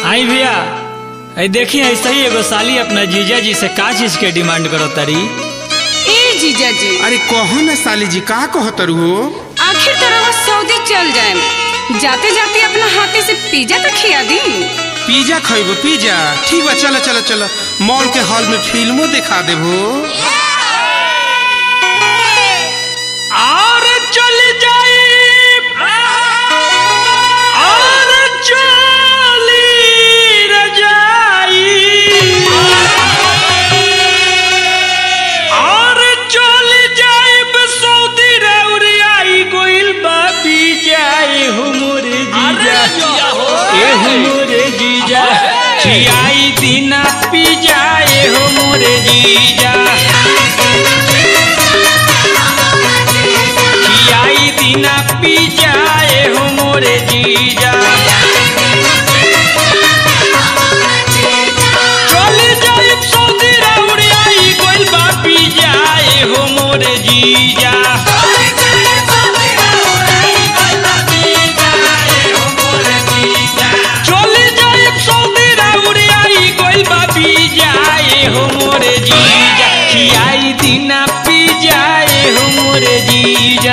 आई भैया आई देखी ऐसा ही एगो साली अपना जीजा जी से का चीज के डिमांड करो तारी ए जीजा जी अरे कहो ना साली जी का कहतर हो आखिर तरह सऊदी चल जाए जाते जाते अपना हाथे से पिज्जा तो खिया दी पिज्जा खइबो पिज्जा ठीक बा चलो चलो चलो मॉल के हॉल में फिल्मो दिखा देबो और चल जाई और चली रजाई और चल जाइब सऊदी रउरियाई गोइल बाबी जाए हुमुर जीजा ए हुमुर जीजा खियाई दिना पी जाए हुमुर जीजा खियाई दिना पी जाए हो मोरे जीजा चली जाई सऊदी रउरियाई गोइल बा पी जाए हो मोरे जीजा चली जाई सऊदी रउरियाई गोइल बा पी जाए हो मोरे जीजा खियाई दिना पी जाए हो मोरे जीजा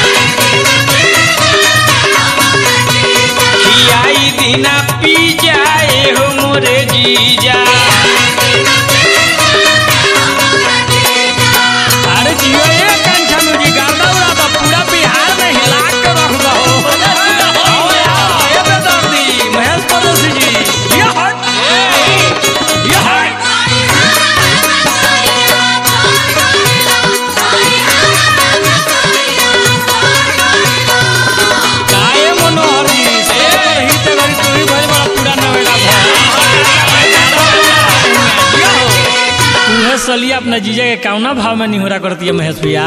खियाई दिना पी जाए हो मोरे जीजा अरे जियो ये कंठन जी गाना उड़ा तो पूरा बिहार में हिला के रख दो आओ यार ये बेदर्दी महेश पड़ोसी जी ये हट ये हट काहे मनोहर जी से ही ते घरी तू ही भइल बड़ा पूरा नवेड़ा उहे सलिया अपना जीजा के कौना भाव में निहोरा करती है महेश भैया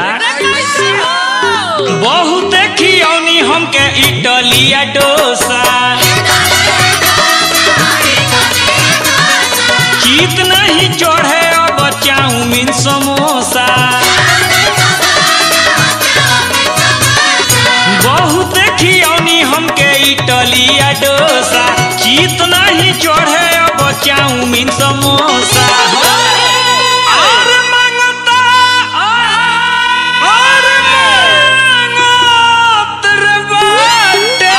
बहुत खियौनी हमके इटलिया डोसा चीत नहीं चढ़े अब चाउमीन समोसा बहुत खियौनी हमके इटलिया डोसा चीत नहीं चढ़े अब चाउमीन समोसा और मांगता और मांगत रे बाटे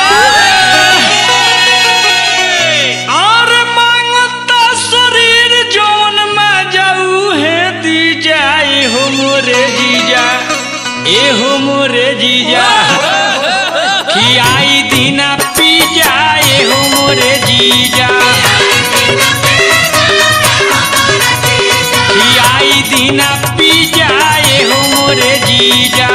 और मांगता शरीर जौन में जाऊ है दी जाए हो मोरे जीजा ए हो मोरे जीजा खियाई दिना पी जाए हो मोरे जीजा खियाई दिना पी जाए हो मोरे जीजा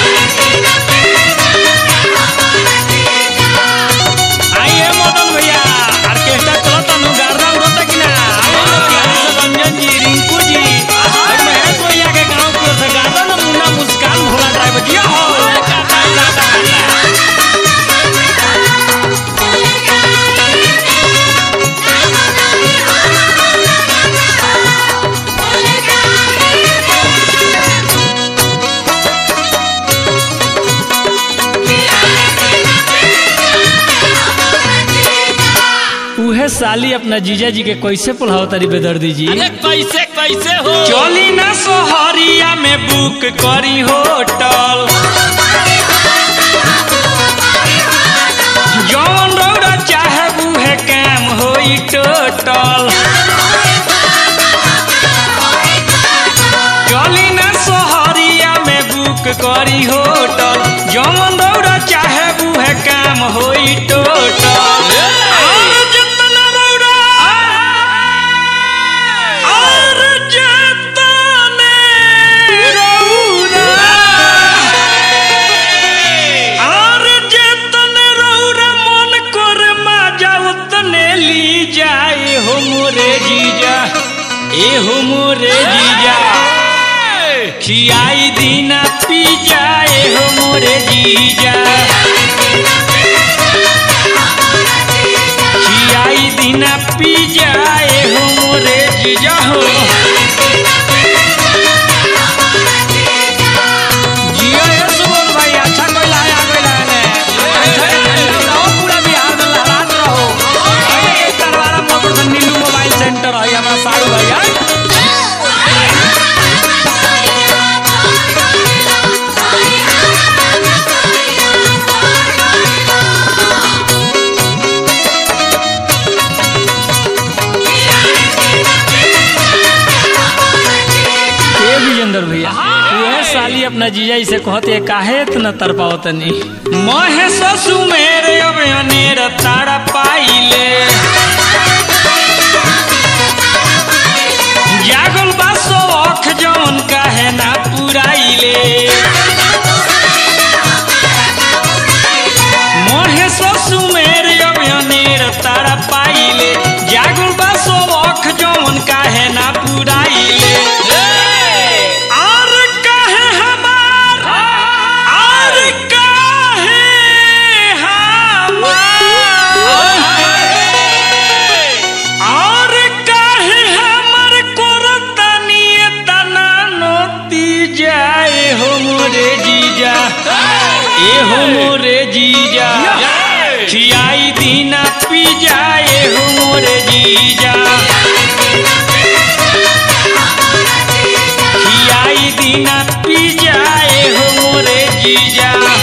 आइए मदन भैया ऑर्केस्ट्रा चलता नु गार्दा उड़ता कि ना आइए ना प्यारे से रंजन जी रिंकू जी और महेश भैया के गांव की ओर से गार्दा ना मुन्ना मुस्कान भोला ड्राइवर जी हो गाता गाता गाता उहे साली अपना जीजा जी के कैसे पुलाव तारी बेदर्दी जी अरे कैसे कैसे हो चली ना सोहरिया में बुक करी होटल जौन रौरा चाहे उहे काम होई टोटल चली ना सोहरिया में बुक करी होटल जौन रौरा चाहे उहे काम होई टोटल और जितना रौरा और जितने रौरा और जितने रौरा मन कर मजा उतने ली जाए हो मोरे जीजा ए हो मोरे जीजा खियाई दिना पी जाए हो मोरे जीजा खियाई दिना पी जाए हो मोरे जीजा हो जियो ये सुमन भाई अच्छा कोई लाया कोई लाया ने पूरा बिहार में लहरात रहो अपना जीजा से कहते काहे इतना तरपावतनी महेश सुमेर अब अनेर तारा पाइले जागल बा शौख जौन काहे ना पुराइले महेश सुमेर अब अनेर तारा पाइले जागल बा शौख जौन काहे ना पुराइले और काहे हमार और काहे हमार और काहे हमर कोरतनी तना नोती जाए हो मोरे जीजा ए हो मोरे जीजा खियाई दीना पी जाए हो मोरे जीजा खियाई दीना पी जाए हो मोरे जीजा